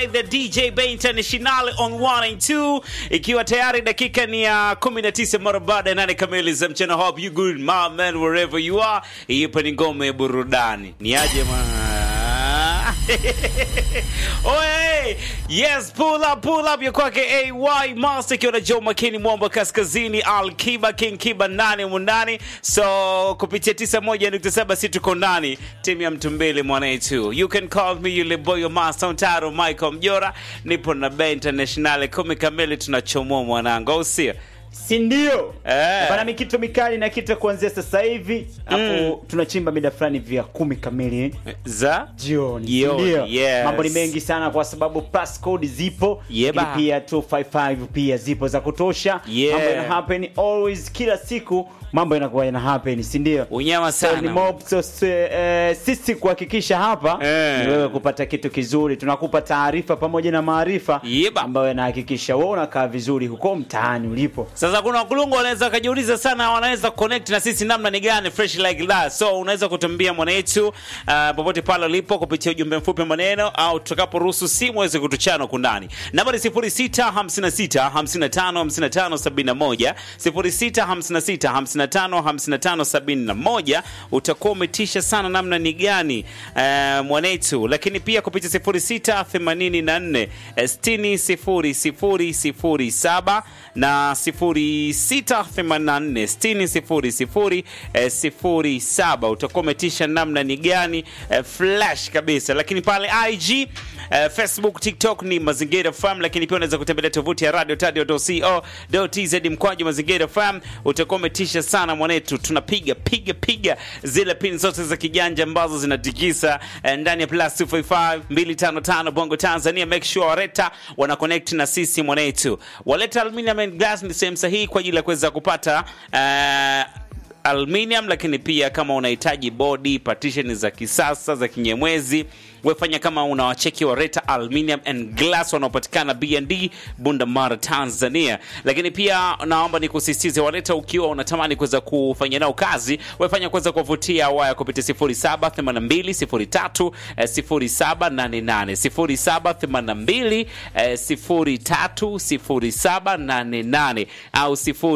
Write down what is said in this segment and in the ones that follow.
by the DJ Bay International on 1 and 2, ikiwa tayari dakika ni ya 19 mara baada ya nane kamili za mchana. Hope you good my man wherever you are. Ipo ni ngome ya burudani. Ni aje ma Oye, yes, pull up, pull up ya kwake AY Master ikiwa na Joe Makini Mwamba Kaskazini, Al Kiba King Kiba nane mundani. So kupitia 91.7 si tuko ndani timu ya mtumbili mwanetu. You can call me yule boy wa Master Mtaro Michael Mjora. Nipo na Bay International kumi kamili tunachomoa mwanangu. Au sio? si ndio? Eh. Bana mikito mikali na kita kuanzia sasa hivi hapo tunachimba mida fulani vya kumi kamili Za jioni. Jioni, Ndio. yes. Mambo ni mengi sana kwa sababu pass code zipo, Yeba. lakini pia 255 pia zipo za kutosha. Yeah. Mambo yana happen always kila siku mambo yanakuwa yana happen, si ndio? unyama So, ni sana. mob, so, so, eh, sisi kuhakikisha hapa Eh. ni wewe kupata kitu kizuri, tunakupa taarifa pamoja na maarifa Yeba. ambayo yanahakikisha wewe unakaa vizuri huko mtaani ulipo. Sasa kuna wakulungu wanaweza wakajiuliza sana, wanaweza connect na sisi namna ni gani fresh like that. So unaweza kutumbia mwanetu uh, popote pale ulipo kupitia ujumbe mfupi wa maneno au tutakaporuhusu simu uweze kutuchana kundani. Namba ni 0656 55 55 71 0656 55 55 71. Utakuwa umetisha sana namna ni gani uh, mwanetu, lakini pia kupitia 0684 60 00 07 na 0684600007 utakuwa umetisha namna ni gani eh, flash kabisa lakini pale ig eh, facebook tiktok ni mazingira fam lakini pia unaweza kutembelea tovuti ya radio tadio.co.tz mkwaju mazingira fam utakuwa umetisha sana mwanetu tunapiga piga piga zile pin zote za kijanja ambazo zinatikisa eh, ndani ya plus 255 255 bongo tanzania make sure wareta wana connect na sisi mwanetu waleta aluminium and glass ni sehemu sahihi kwa ajili ya kuweza kupata eh, aluminium lakini pia kama unahitaji body partition za kisasa za kinyemwezi wefanya kama unawacheki wareta aluminium and glass wanaopatikana bnd bundamara tanzania lakini pia naomba nikusisitize waleta ukiwa unatamani kuweza kufanya nao kazi wefanya kuweza kuwavutia waya kupitia 0782 0788 0782 au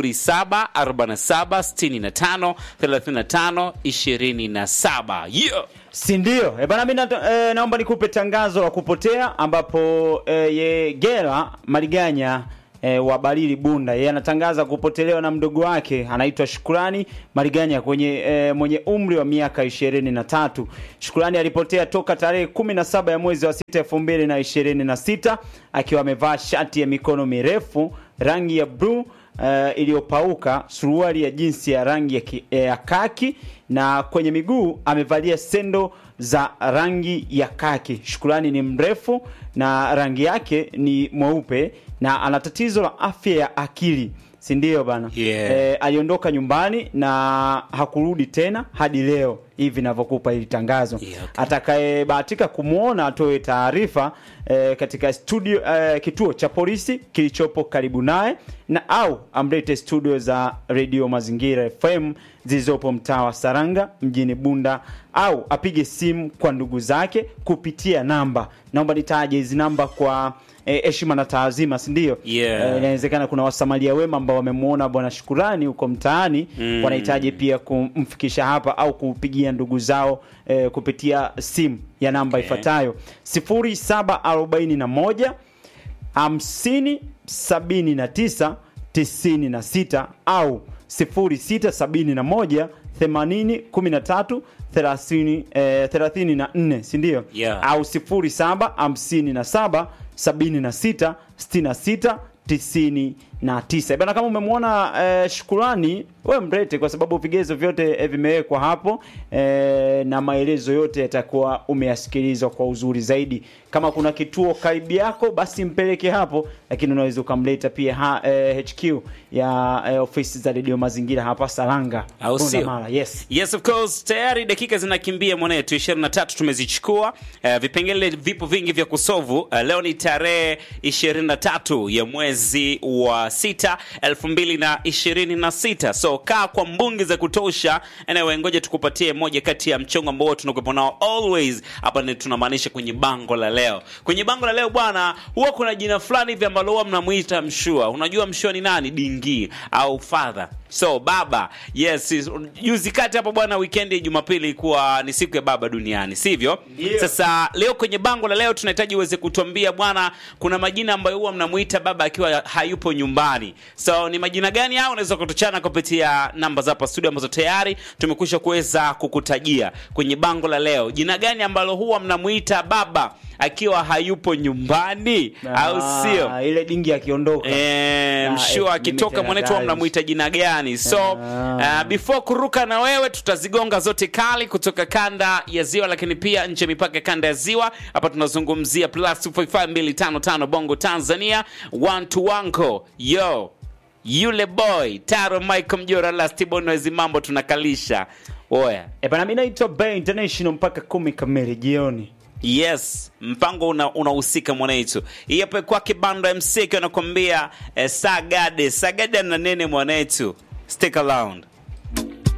074765 35 27 yeah. si ndio? E bana, mi na, e, naomba nikupe tangazo la kupotea ambapo e, ye Gera Maliganya e, wa Balili Bunda yeye anatangaza kupotelewa na mdogo wake anaitwa Shukrani Maliganya kwenye e, mwenye umri wa miaka ishirini na tatu. Shukrani alipotea toka tarehe 17 ya mwezi wa sita elfu mbili na ishirini na sita akiwa amevaa shati ya mikono mirefu rangi ya bluu uh, iliyopauka, suruali ya jinsi ya rangi ya, ki, ya kaki na kwenye miguu amevalia sendo za rangi ya kaki. Shukrani ni mrefu na rangi yake ni mweupe na ana tatizo la afya ya akili, si ndio bana? Yeah. Eh, aliondoka nyumbani na hakurudi tena hadi leo hivi navyokupa hili tangazo. Yeah, okay. Atakayebahatika kumwona atoe taarifa eh, katika studio eh, kituo cha polisi kilichopo karibu naye na au amlete studio za redio Mazingira FM zilizopo mtaa wa Saranga mjini Bunda au apige simu kwa ndugu zake kupitia namba. Naomba nitaje hizi namba kwa eh, heshima na taazima, si ndio? Yeah. Eh, inawezekana kuna wasamalia wema ambao wamemwona bwana Shukurani huko mtaani Mm. wanahitaji pia kumfikisha hapa au kupigia ndugu zao eh, kupitia simu ya namba Okay. ifuatayo 0741 50 79 96 au 0671 80 13 30, eh, 34 si ndio? Yeah. au 07 57 76 66 99 bana. Kama umemwona eh, Shukurani, we mlete, kwa sababu vigezo vyote eh, vimewekwa hapo eh, na maelezo yote yatakuwa umeyasikilizwa kwa uzuri zaidi. Kama kuna kituo karibu yako, basi mpeleke hapo, lakini unaweza ukamleta pia ha, eh, HQ ya eh, ofisi za redio Mazingira hapa Saranga, Au Bunda sio? Mara. Yes. Yes of course, tayari dakika zinakimbia mwanetu, 23 tumezichukua. Uh, vipengele vipo vingi vya kusovu. Uh, leo ni tarehe 23 ya mwezi wa wa sita elfu mbili na ishirini na sita so kaa kwa mbungi za kutosha anyway ngoja tukupatie moja kati ya mchongo ambao tunakuwepo nao always hapa ni tunamaanisha kwenye bango la leo kwenye bango la leo bwana huwa kuna jina fulani hivi ambalo huwa mnamuita mshua unajua mshua ni nani dingi au father so baba yes is- juzi kati hapo bwana weekend ya jumapili ilikuwa ni siku ya baba duniani sivyo Ndio. sasa leo kwenye bango la leo tunahitaji uweze kutuambia bwana kuna majina ambayo huwa mnamuita baba akiwa hayupo nyumbani so ni majina gani hao unaweza kutuchana kupitia namba za hapa studio ambazo tayari tumekwisha kuweza kukutajia kwenye bango la leo jina gani ambalo huwa mnamuita baba akiwa hayupo nyumbani au sio Ah, ile dingi akiondoka Eh, Ah, mshua eh, akitoka mimi mwanetu tena mnamwita jina gani so Ah. uh, before kuruka na wewe tutazigonga zote kali kutoka kanda ya ziwa lakini pia nje ya mipaka ya kanda ya ziwa hapa tunazungumzia plus 255 bongo tanzania one to wanko yo yule boy taro michael mjora lastibonwezi mambo tunakalisha oya Eh, bana mi naitwa Bay International mpaka kumi kamili jioni yes mpango una- unahusika mwanaitu hii hapa kwake bando mc akiwa anakwambia eh, sagade sagade na nene mwanaitu stick around